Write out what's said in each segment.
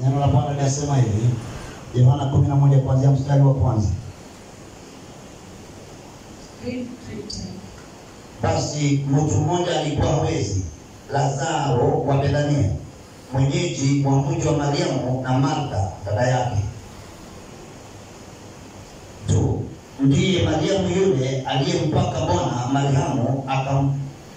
Neno la Bwana linasema hivi, Yohana 11 kuanzia mstari wa kwanza. Read three times. Basi mtu mmoja alikuwa hawezi, Lazaro wa Bethania, mwenyeji wa mji wa Mariamu na Martha dada yake. Tu ndiye Mariamu yule aliyempaka Bwana Mariamu akam,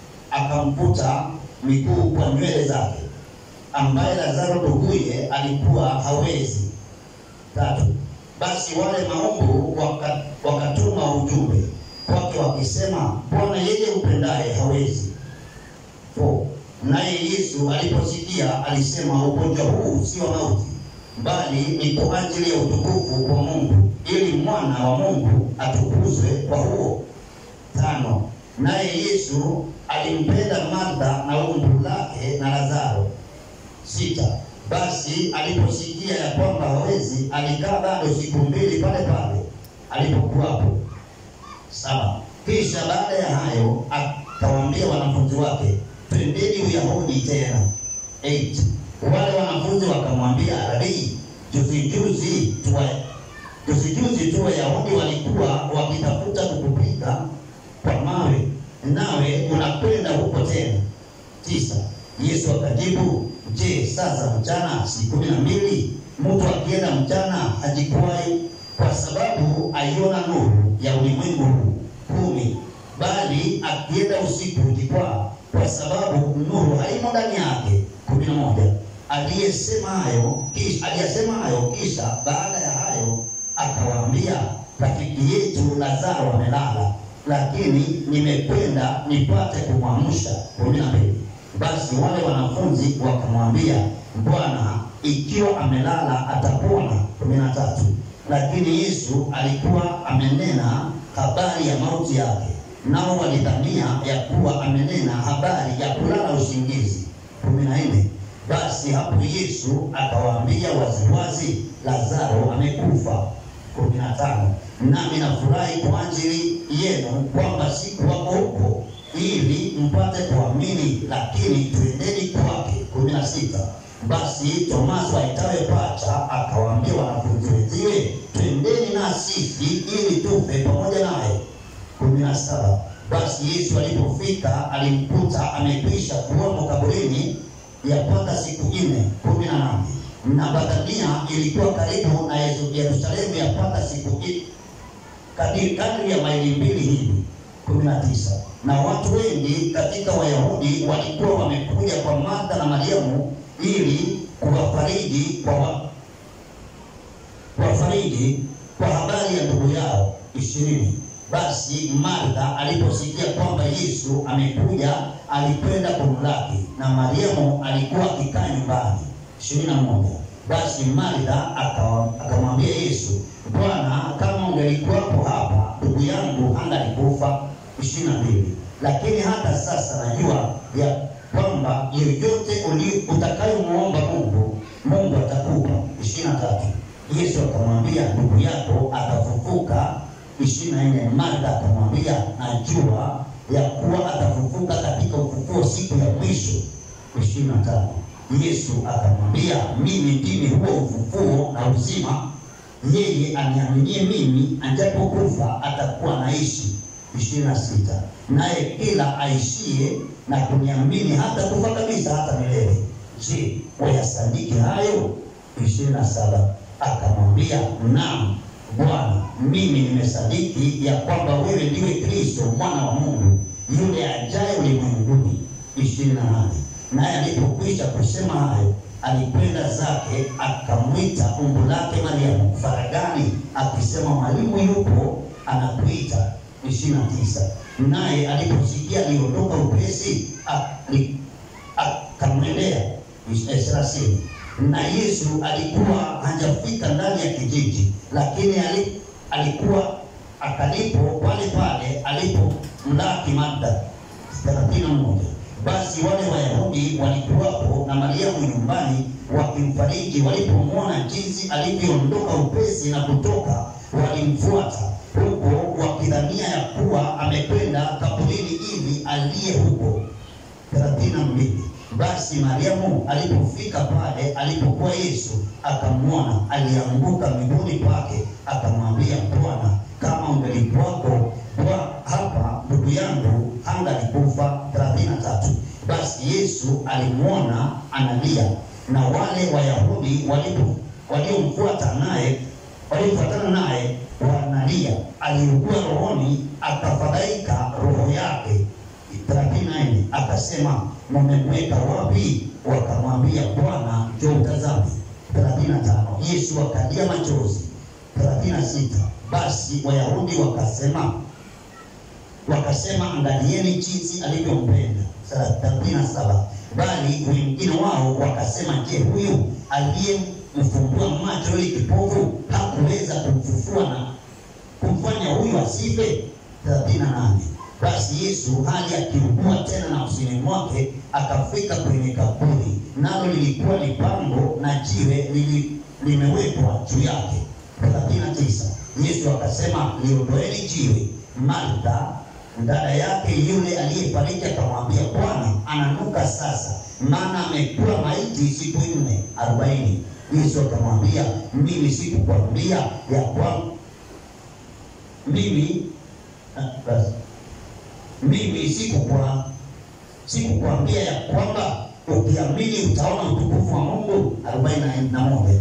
akamvuta miguu kwa nywele zake, ambaye Lazaro nduguye alikuwa hawezi. Tatu, basi wale maumbu waka, wakatuma ujumbe kwake wakisema, Bwana yeye upendaye hawezi. Four, naye Yesu aliposikia alisema, ugonjwa huu si wa mauti, bali ni kwa ajili ya utukufu wa Mungu, ili mwana wa Mungu atukuzwe kwa huo. Tano, naye Yesu alimpenda Martha na umbu lake na Lazaro. Sita, basi aliposikia ya kwamba hawezi, alikaa bado siku mbili pale pale alipokuwapo. Saba, kisha baada ya hayo akawaambia wanafunzi wake, twendeni Uyahudi tena. Eight, wale wanafunzi wakamwambia, Rabii, juzi juzi tuwa juzi juzi tu Wayahudi walikuwa wakitafuta kukupiga kwa mawe, nawe unakwenda huko tena. Tisa, Yesu akajibu, je, sasa mchana si kumi na mbili? Mtu akienda mchana hajikwai, kwa sababu aiona nuru ya ulimwengu huu. Kumi, bali akienda usiku hujikwaa, kwa sababu nuru haimo ndani yake. kumi na moja, aliyesema hayo kisha aliyesema hayo kisha baada ya hayo akawaambia, rafiki yetu Lazaro amelala, lakini nimekwenda nipate kumwamsha. kumi na mbili basi wale wanafunzi wakamwambia, Bwana, ikiwa amelala atapona. kumi na tatu lakini Yesu alikuwa amenena habari ya mauti yake, nao walidhania ya kuwa amenena habari ya kulala usingizi. kumi na nne basi hapo Yesu akawaambia waziwazi, Lazaro amekufa. kumi na tano nami nafurahi kwa ajili yenu kwamba sikuwako huko ili mpate kuamini, lakini twendeni kwake. kumi na sita basi Tomaso aitawe Pacha akawaambia wanafunzi wenziwe, twendeni na sisi ili tufe pamoja naye. kumi na saba basi Yesu alipofika alimkuta amekwisha kuwamo kaburini yapata siku nne. kumi na nane na Bethania ilikuwa karibu na Yerusalemu yapata siku kadiri kadri ya maili mbili hivi. kumi na tisa na watu wengi katika Wayahudi walikuwa wamekuja kwa Martha na Mariamu ili kuwafariji kwa wa, kuwafariji kwa habari ya ndugu yao. ishirini basi Martha aliposikia kwamba Yesu amekuja alikwenda kumlaki, na Mariamu alikuwa akikaa nyumbani. ishirini na moja basi Martha akamwambia Yesu, Bwana, kama ungelikuwapo hapa ndugu yangu hangalikufa. ishirini na mbili lakini hata sasa najua ya kwamba yoyote utakayomwomba Mungu, Mungu atakupa. ishirini na tatu Yesu akamwambia ndugu yako atafufuka. ishirini na nne Martha akamwambia najua ya kuwa atafufuka katika ufufuo siku ya mwisho. ishirini na tano Yesu akamwambia mimi ndimi huo ufufuo na uzima, yeye aniaminie mimi, ajapokufa atakuwa naishi. ishirini na sita naye kila aishie na kuniamini hata kufa kabisa hata milele. Je, wayasadiki hayo? ishirini na saba akamwambia naam Bwana, mimi nimesadiki ya kwamba wewe ndiwe Kristo mwana wa Mungu yule ajaye ulimwenguni. ishirini na nane naye alipokwisha kusema hayo alikwenda zake akamwita umbu lake Mariamu faragani akisema, mwalimu yupo anakuita. ishirini na tisa naye aliposikia aliondoka upesi akamwendea. thelathini na Yesu alikuwa hajafika ndani ya kijiji, lakini alikuwa akalipo pale pale alipomlaki Martha. thelathini na moja basi wale Wayahudi walikuwapo na Mariamu nyumbani wakimfariji, walipomwona jinsi alivyoondoka upesi na kutoka, walimfuata huko wakidhania ya kuwa amekwenda kaburini ili aliye huko. thelathini na mbili Basi Mariamu alipofika pale alipokuwa Yesu, akamwona, alianguka miguuni pake, akamwambia, Bwana, kama ungelikuwako kwa hapa ndugu yangu hangalikufa. thelathini na tatu. Basi Yesu alimwona analia, na wale Wayahudi walipo waliomfuata naye waliofuatana naye wanalia, aliugua rohoni, akafadhaika roho yake. thelathini na nne akasema mmemweka wapi? Wakamwambia, Bwana, njoo utazame. thelathini na tano Yesu akalia machozi. thelathini na sita basi Wayahudi wakasema wakasema, angalieni jinsi alivyompenda. thelathini na saba bali wengine wao wakasema, je, huyu aliyemfumbua macho ili kipofu hakuweza kumfufua na kumfanya huyu asife? thelathini na nane basi Yesu hali akiugua tena nafsini mwake, akafika kwenye kaburi, nalo lilikuwa ni pango na jiwe lili, limewekwa juu yake. thelathini na tisa Yesu akasema, liondoeni jiwe. Martha dada yake yule aliyefariki akamwambia, Bwana, ananuka sasa, maana amekuwa maiti siku nne arobaini. Yesu akamwambia, mimi sikukwambia ya kwamba mimi ah, basi mimi sikukwa sikukwambia ya kwamba ukiamini utaona utukufu wa Mungu. arobaini na moja.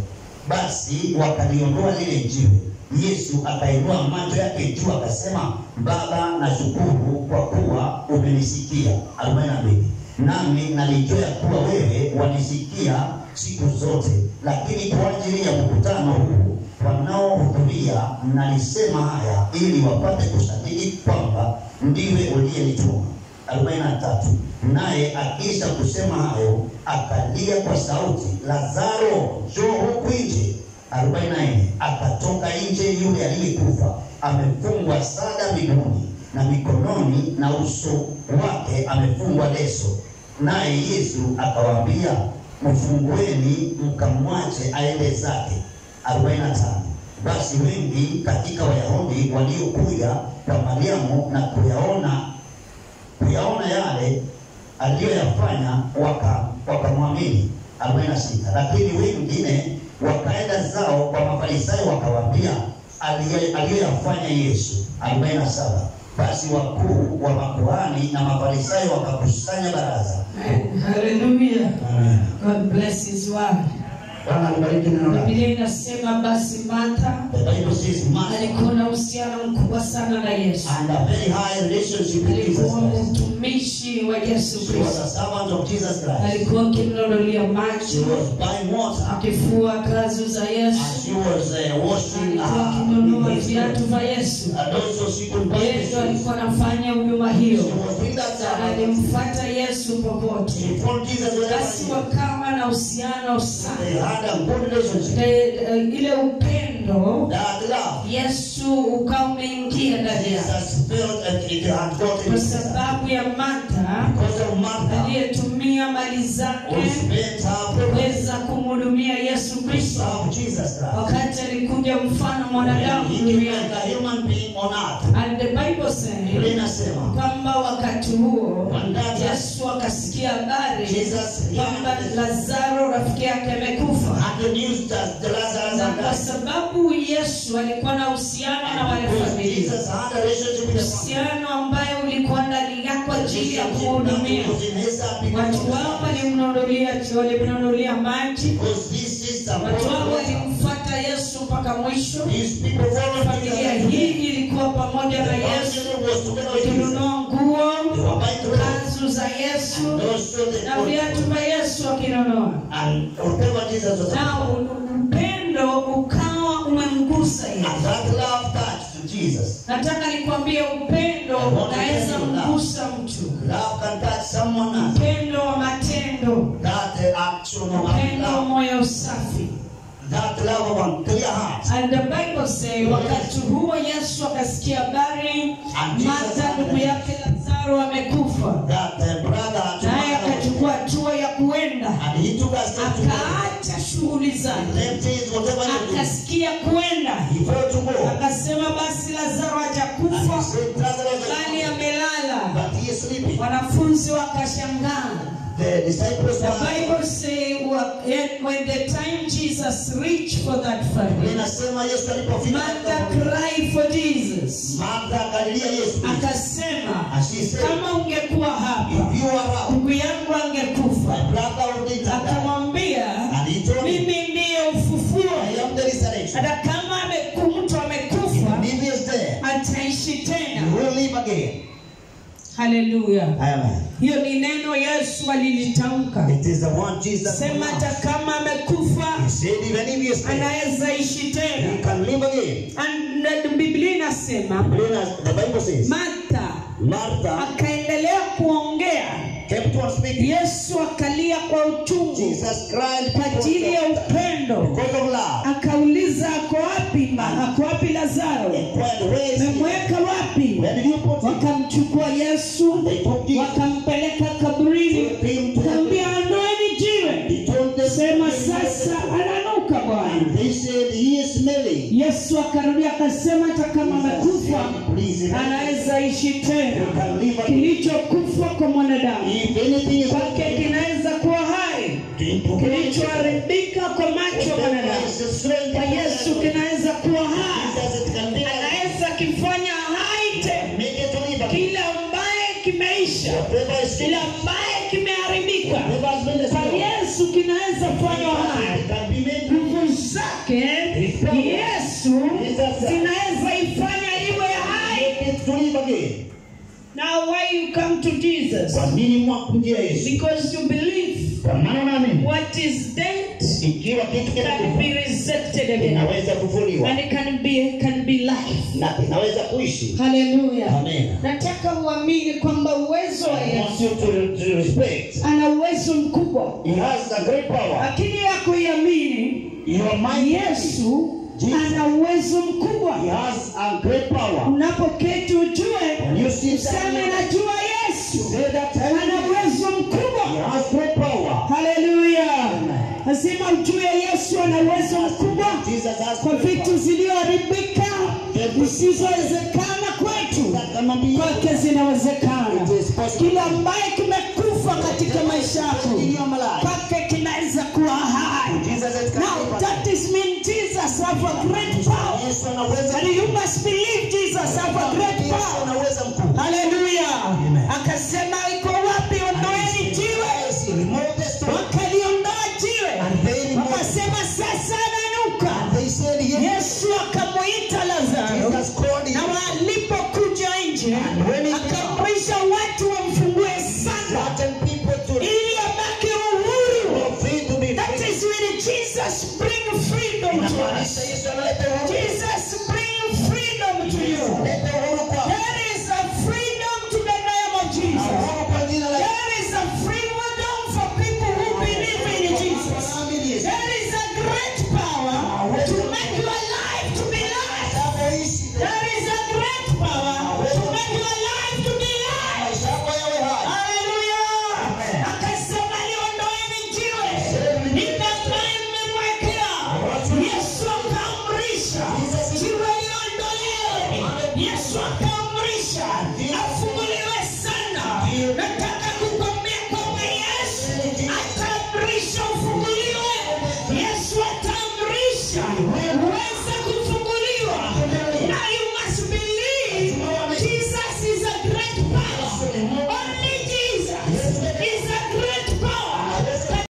Basi wakaliondoa lile jiwe. Yesu akainua macho yake juu akasema, Baba, nashukuru kwa kuwa umenisikia. arobaini na mbili. Nami nalijua ya kuwa wewe wanisikia siku zote, lakini kwa ajili ya mkutano huu wanaohudhuria nalisema haya ili wapate kusadiki kwamba ndiwe uliyenituma. arobaini na tatu. Naye akiisha kusema hayo akalia kwa sauti, Lazaro, njoo huku nje. arobaini na nne. Akatoka nje yule aliyekufa amefungwa sada miguuni na mikononi, na uso wake amefungwa leso. Naye Yesu akawaambia, mfungueni mkamwache aende zake. 45 Basi wengi katika Wayahudi waliokuja kwa Mariamu na kuyaona kuyaona yale aliyoyafanya waka wakamwamini. 46 Lakini wengine wakaenda zao kwa Mafarisayo wakawaambia aliye- aliyoyafanya Yesu. 47 Basi wakuu wa makuhani na Mafarisayo wakakusanya baraza. Amen. Hallelujah. Amen. God bless his word. Bwana alibariki neno lake. Biblia inasema basi Martha The Bible says Martha alikuwa na uhusiano mkubwa sana na Yesu. and a very high relationship with Jesus Alikuwa Christ. mtumishi wa Yesu She was Kristo. a servant of Jesus Christ. Alikuwa akimnunulia She maji, was buying water akifua kazi za and Yesu, she was uh, washing alikuwa akinunua uh, his viatu feet. vya Yesu. And also she could buy his Yesu shoes. alikuwa anafanya huduma She hiyo, was doing that na service. alimfuata Yesu popote. She followed Jesus wherever Basi he went. wakawa na uhusiano They sana, had a good relationship. Ile- ile upendo That love. Yesu ukawa umeingia ndani yake Jesus felt that it had gotten kwa into her. sababu ya Martha Because of Martha, aliyetumia mali zake who spent her property kuweza kumhudumia Yesu to Kristo serve Jesus Christ. wakati alikuja mfano mwanadamu He came duniani. like a human being on earth. And the Bible Biblia says inasema kwamba wakati huo Wakati- Yesu akasikia habari Jesus kwamba heard Lazaro rafiki yake amekufa, and the news that the Lazarus na had kwa died. sababu Yesu alikuwa na uhusiano na wale Because familia, Jesus had a relationship with the family. uhusiano ambayo ulikuwa ndani yako ajili ya Jesus kuhudumia was in his happy watu wao walimnunulia walimnunulia maji, Because this is the watu wao water. walimfuata Yesu mpaka mwisho. These people followed Familia Jesus. hii ilikuwa pamoja na The Yesu, family was together with Jesus. wakinunua nguo, They were buying clothes. kanzu za Yesu And also they na viatu vya Yesu wakinunua, And whatever Jesus was na upendo ukawa umemgusa And Yesu. that love touched to Jesus. Nataka nikwambie, upendo unaweza mgusa mtu, Love can touch someone else. upendo wa matendo, That uh, action of upendo wa love. moyo safi. That love of a clear heart. And the Bible say wakati huo Yesu akasikia habari And Jesus Martha ndugu yake Lazaro amekufa, That the brother to naye Martha was- akachukua hatua ya kuenda, And he took a step to go. akaacha shughuli zake, Left his whatever he was akasikia kuenda, doing. He felt to go. akasema basi Lazaro And he hajakufa said, Lazarus is bali dead, amelala. but he is sleeping. Wanafunzi wakashangaa, the disciples The were Bible say wha- and when the time Jesus reached for that family, linasema Yesu alipofika Martha katika- cried for Jesus. Martha akalilia Yesu Akasema, and she said kama ungekuwa hapa if you are up ndugu yangu my angekufa. brother would need to die Akamwambia, and he told him mimi ndiye ufufuo, I am the resurrection hata kama ameku- mtu amekufa if he is there ataishi he tena. will live again Haleluya! amen Hiyo ni neno Yesu alilitamka, it is the one Jesus sema hata pronounced. kama amekufa he said even if he is there anaweza ishi he tena. can live again And na Biblia inasema Biblia- the Bible says Martha Martha akaendelea kuongea, kept on speaking Yesu akalia kwa uchungu Jesus cried kwa ajili ya upendo, because of love akauliza ako wapi, ma- ako wapi Lazaro? inquired where is he Memweka wapi? where did you put him Wakamchukua Yesu they took Jesus wakampeleka kaburini, took him to the kaambia ondoeni jiwe, he told them sema sasa ananuka Bwana. and they said he is smelling Yesu akarudia akasema, hata kama Jesus amekufa said, please remember anaweza ishi you tena. can live again Kilichokufa kwa mwanadamu if anything is kwake kinaweza kuwa hai, to kilichoharibika kwa macho ya mwanadamu kwa Yesu kinaweza kuwa hai, anaweza kifanya hai tena kile ambaye kimeisha, kile ambaye kimeharibika kwa Yesu kinaweza fanywa hai. Nguvu zake Yesu zinaweza ifanya iwe hai. Now why you come to Jesus? Kwa nini mwakuja Yesu? Because you believe Kwa maana naamini what is dead ikiwa kitu can kinakufa be resurrected again. kinaweza kufuliwa And it can be can be life. na kinaweza kuishi. Hallelujah. Amen. Nataka uamini kwamba uwezo wa I want Yesu you to, to respect. ana uwezo mkubwa, He has a great power. lakini ya kuiamini Your mind. Yesu Jesus. ana uwezo He mkubwa. has a great power. Unapoketi ujue, When you sit useme down, najua Yesu say that ana time. uwezo He mkubwa. has great power. Haleluya! Lazima ujue Yesu ana uwezo mkubwa Jesus has kwa great vitu zilizoharibika zisizowezekana kwetu, That cannot be kwake zinawezekana. It is possible. Kile ambaye kimekufa katika maisha yako, in your life. kwake kinaweza kuwa hai. Jesus has Now that is mean Jesus have a great power. Yesu anaweza. And you must believe Jesus have a great Yesu power. anaweza mkuu. Haleluya. Amen. Akasema iko wapi? Ondoeni jiwe. Yes, remove the stone. Wakaliondoa jiwe. And they removed it. Wakasema sasa ananuka. And they said, yes, Yesu akamuita Lazaro Jesus called him. na walipokuja nje And when he akaamrisha watu wamfungue sana Certain people to ili abaki uhuru. for free to be That free. is when Jesus bring freedom to Inamaanisha us. Yesu analeta uhuru. Jesus bring freedom to you. Leta uhuru